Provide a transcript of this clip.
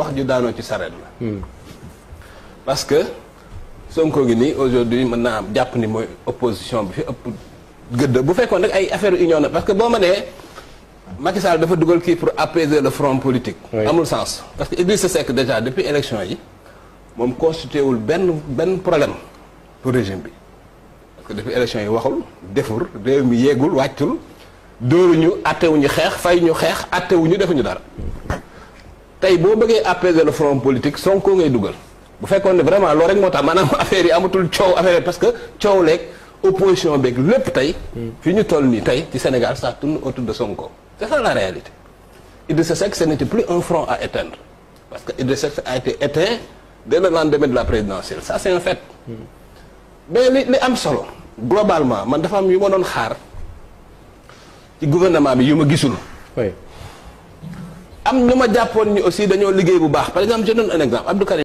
wax ju daanoo ci sareet la parce que Sonko gi nii aujourd'hui mën naa am jàpp ni mooy opposition bi fi ëpp gëdd bu fekkoon rek ay affaire union na parce que boo ma nee Macky Sall dafa dugal kii pour apaiser le front politique Oui. amul sens parce que Idrissa Seck déjà depuis élection yi moom constitué wul benn benn problème pour régime bi parce que depuis élection yi waxul defur réew mi yeegul wàccul dóoruñu attewuñu xeex fay ñu xeex attewuñu defuñu dara tey boo bëggee apaiser le front politique Sonko ngay dugal bu fekkoon ne vraiment loolu rek moo tax maanaam affaire yi amatul coow affaire yi parce que coow leeg opposition beeg lépp tey fi ñu toll nii tey ci Sénégal ça tourne autour de Sonko c'est ça la réalité Idrissa Seck ce n'était plus un front à éteindre parce que Idrissa Seck a été éteint dès le lendemain de la présidentielle ça c'est un fait mais li li am solo globalement man dafa am yu ma doon xaar ci gouvernement bi yu ma gisul oui am ñu ma jàppoon ni aussi dañoo liggéey bu baax par exemple je donne un exemple Abdou Karim